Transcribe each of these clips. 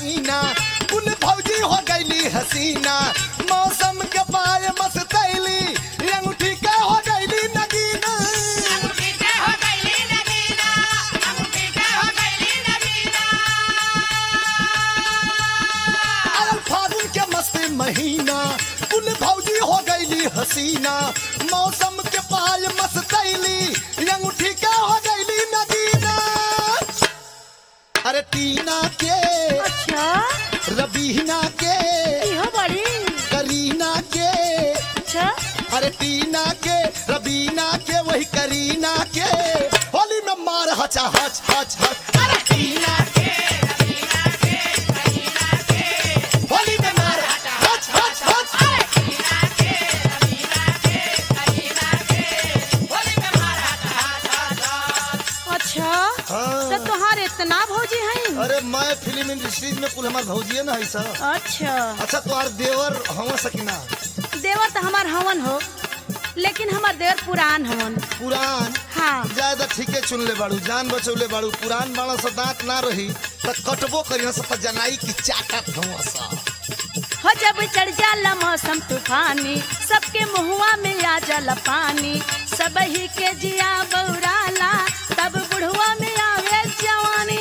नगीना कुल भौजी हो गईली हसीना मौसम के पाए मस्तैली अंगूठी के हो गईली नगीना आयल फागुन के मस्त महीना कुल भौजी हो गईली हसीना मौसम के पाए मस्तैली अंगूठी के हो गईली नगीना अरे टीना के अच्छा रबीना के इहो बड़ी करीना के अच्छा अरे टीना के रबीना के वही करीना के होली में मार हचा हच हच हच अरे टीना के होली में मार हच हच हच अच्छा हाँ। तो तुहार इतना भौजी हैं अरे मैं फिल्म इंडस्ट्री में कुल हमार भौजिए ना है सर अच्छा अच्छा तुम्हार देवर हवा सकीना देवर तो हमार हवन हो लेकिन हमार देवर पुरान हवन पुरान हाँ ज्यादा ठीके चुन ले बाड़ू जान बचौले बाड़ू पुरान बाड़ा से दांत ना रही त कटबो करिया से त जनाई की चाटत हुआ सा हो जब चढ़ जाला मौसम तूफानी सबके मुहुआ में आ जाला पानी सब ही के जिया बौराला तब बुढ़वा में आवे जवानी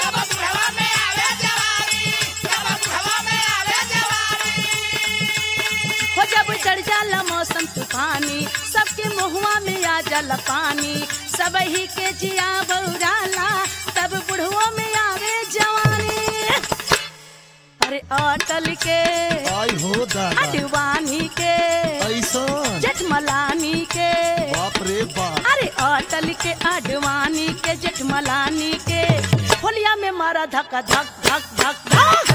हो जब चढ़ जाला मौसम तूफानी सबके मुहुआ में आ जाला पानी सब ही के जिया बौराला तब बुढ़वा में आवे जवानी अरे अटल के आई हो दादा अडवानी के ऐसा जेठमलानी के बाप रे बाप अरे अटल के अडवानी के जेठमलानी के होलिया में मारा धक्का धक धक धक धक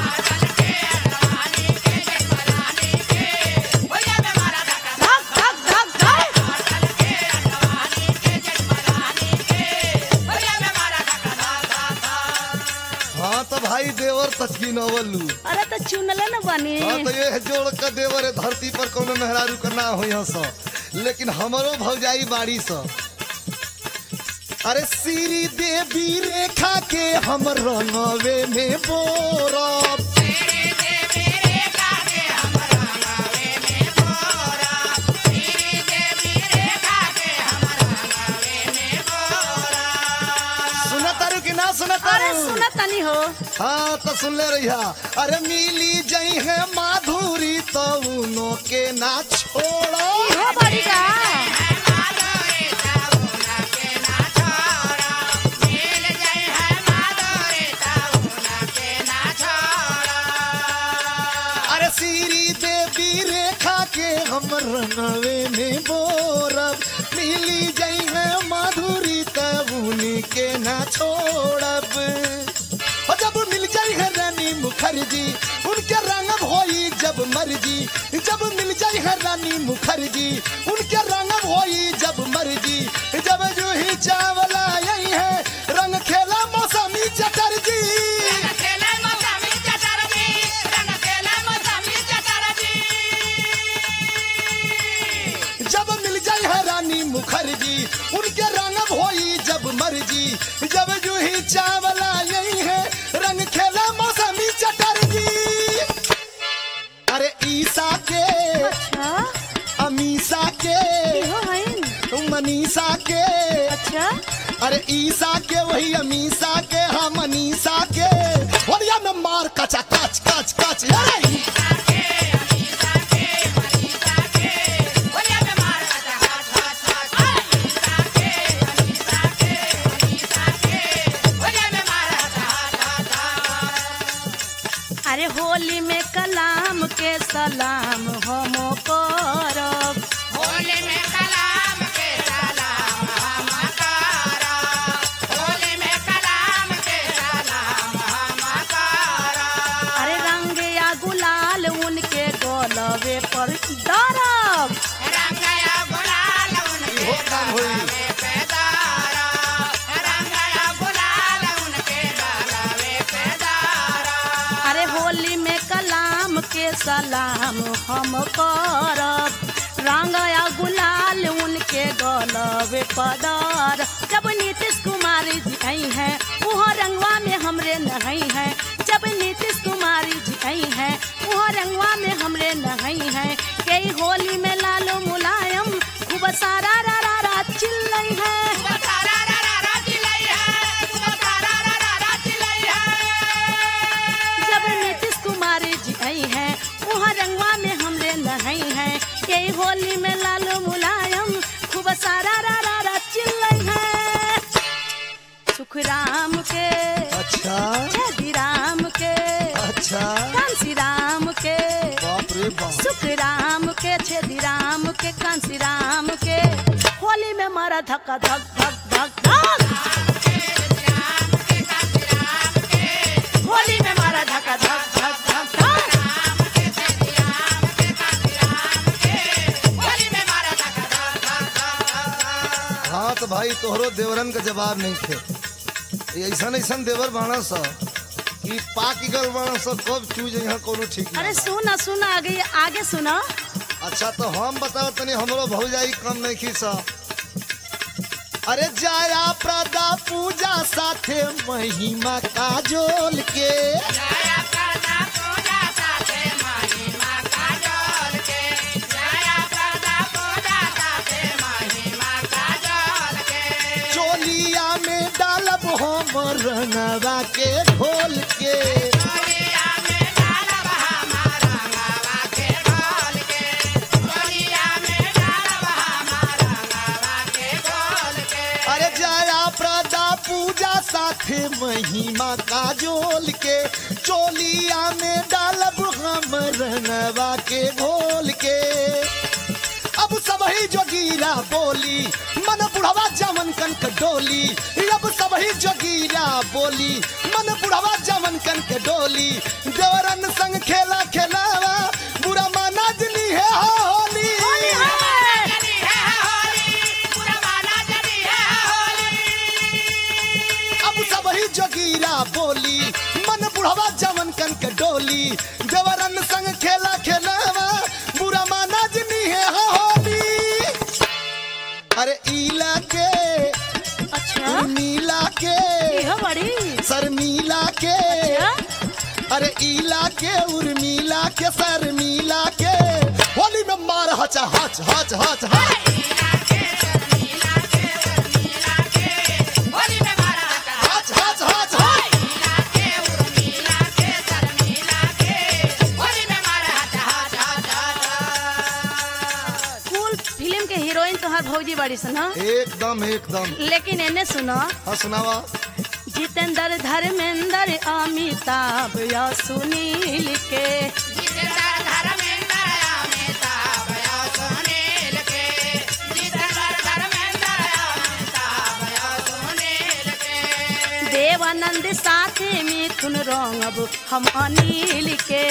धक धक धक धक हाँ तो भाई देवर तस्की नवलू अरे तो चुनले न बनी हाँ तो ये जोड़ के देवर है धरती पर कोनो मेहरारू करना हो यहाँ सा लेकिन हमारो भौजाई बाड़ी सा अरे श्री देवी रेखा के हम रंगवे में बोरब सुनतारू कि ना अरे सुनतारू सुना तनी हो हाँ तो सुन ले रही अरे मिली जई है माधुरी तो उनो के ना छोड़ो हो बड़ी का अरे श्री देवी रेखा के हम रनवे में बोरब मिली जई है माधुरी तब उन्हीं के ना छोड़ब और जब मिल जाई है रानी मुखर्जी उनके रंग होई जब मर्जी जब मिल जाई है रानी मुखर्जी उनके रंग होई जब मर्जी जब जूही चावला यही है रंग खेला मौसमी चटर्जी जब मिल जाए है रानी मुखर्जी उनके रंग होई जब मर्जी जब जूही चावला यही है रंग खेला मौसमी चटर्जी अरे ईसा के अच्छा अमीसा के इहो हैं मनीषा के अच्छा अरे ईसा के वही अमीसा के हम मनीषा के होलिया में मार कचा कच कच कच अरे अरे होली में कलाम के सलाम हम करब अरे रंग या गुलाल उनके गोलवे पर डरब इहो काम होई अरे होली में कलाम के सलाम हम करब रंग या गुलाल उनके गलवे पदर जब नीतीश कुमार जी आई हैं वो रंगवा में हमरे नहीं हैं जब नीतीश कुमारी जी आई है वो रंगवा में हमरे नहई है कई होली में लालो मुलायम खूब सारा रा रा रा चिल्लई है जब नीतीश कुमारी जी आई है वहाँ रंगवा में हमरे नहई है कई होली में लालो मुलायम खूब सारा रा रा रा चिल्लई है सुख राम के अच्छा छेदी राम के अच्छा कांसी राम के बाप रे बाप सुख राम के छेदी राम के कांसी राम के होली में मारा धक्का धक धक धक धक होली में मारा धक्का धक धक धक धक हाँ तो भाई तोहरो देवरन का जवाब नहीं थे ऐसा ऐसा देवर बाणा सा कि पाक गल बाणा सा कब चूज यहाँ कोनो ठीक अरे नहीं सुना सुना आगे आगे सुना अच्छा तो हम बताओ तनी हमरो भौजाई कम नहीं खी सा अरे जाया प्रदा पूजा साथे महिमा काजोल के चोलिया में डालब हम रंगवा के घोल के अरे जया प्रदा पूजा साथे महिमा काजोल के चोलिया में डालब हम रंगवा के घोल के अब सबही जोगीरा बोली मन बुढ़वा जमन कन के डोली अब सबही जोगीरा बोली मन बुढ़वा जमन कन के डोली देवरन संग खेला खेलावा बुरा माना जनी है होली होली है अब सबही जोगीरा बोली मन बुढ़वा जमन कन के डोली देवरन संग खेला खेलावा बुरा माना जनी है होली अरे ईला के अच्छा उर्मिला के यह बड़ी शर्मिला के अच्छा अरे ईला के उर्मिला के शर्मिला के होली में मार हचा हच हच हच हच हच हच हच हच कूल फिल्म के हीरोइन तोहार भौजी बड़ी सन हाँ? एकदम एकदम लेकिन एने सुनो हसनावा जितेंद्र धर्मेंद्र अमिताभ या सुनील के देवानंद साथे मिथुन रंगब हम अनिल के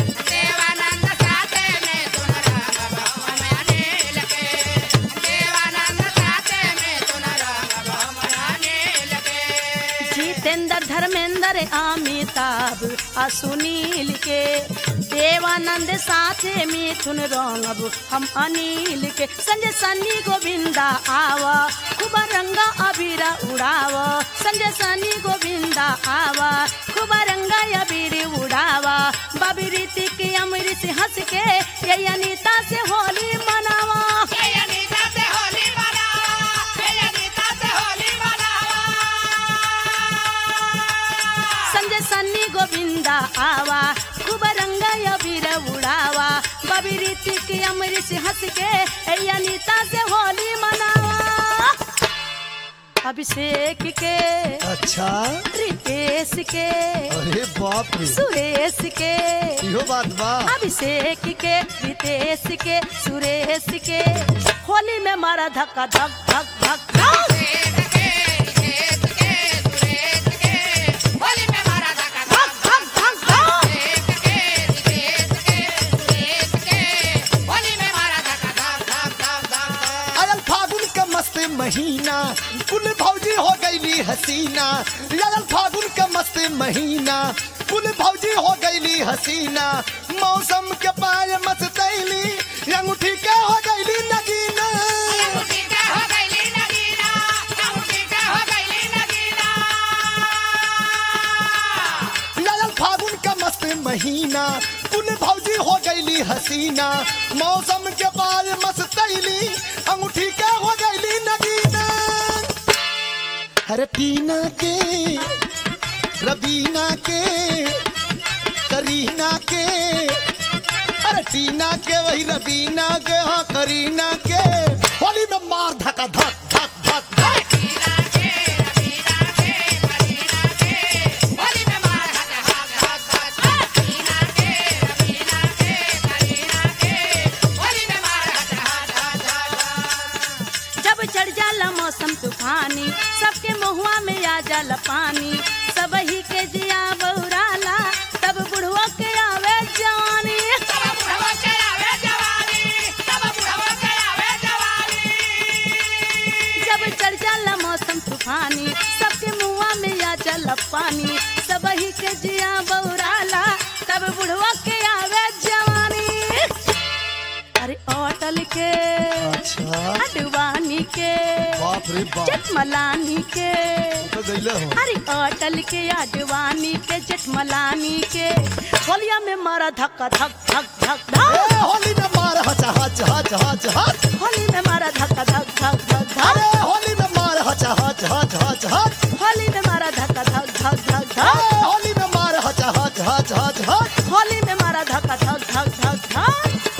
जितेंद्र धर्मेंद्र अमिताभ आ सुनील के देवानंद साथे मिथुन रंगब हम अनिल के संजय सन्नी गोविंदा आव खूब रंगा अबीर उड़ाव संजय सन्नी गोविंदा आव खूब रंगा अबीर उड़ाव बाबी रीति के अमृत हंस के ये अनीता से होली मनावा संजय सन्नी गोविंदा आवा खूब रंगा अबीर उड़ावा बबी रीति की अमृत हंस के ए अनीता से होली मनावा अभिषेक के अच्छा रितेश के अरे बाप रे सुरेश के इहो बात बा अभिषेक के रितेश के सुरेश के होली में मारा धक्का धक धक धक धक आयल फागुन के मस्त महीना कुल भौजी हो गईली हसीना आयल फागुन के मस्त महीना कुल भौजी हो गईली हसीना मौसम के पाय मस्तैली अंगूठी के हो गईली नगीना आयल फागुन पसीना कुल भौजी हो गईली हसीना मौसम के बाद मस्तैली अंगूठी के हो गईली नगीना अरे टीना के रबीना के करीना के अरे टीना के वही रबीना के हाँ करीना के होली में मार धक्का धक धक धक धक जब चढ़ जाला मौसम तूफानी सबके महुआ में आ जाला पानी सब ही के जिया बौराला तब बुढ़वा के आवे जवानी जब चढ़ जाला मौसम तूफानी सबके मुआ में आ जाला पानी सब ही के जिया बौराला तब बुढ़वा के आवे जवानी अरे अटल के अच्छा अडवानी के बाप रे बाप जटमलानी के तो गईले हो अरे अटल के अडवानी के जटमलानी के होलिया में मारा धक्का धक धक धक ए, धक होली में मार हच हच हच हच हच होली में मारा धक्का धक धक धक धक अरे होली में मार हच हच हच हच हच होली में मारा धक्का धक धक धक ए, धक होली में मार हच हच हच हच हच होली में मारा धक्का धक धक धक धक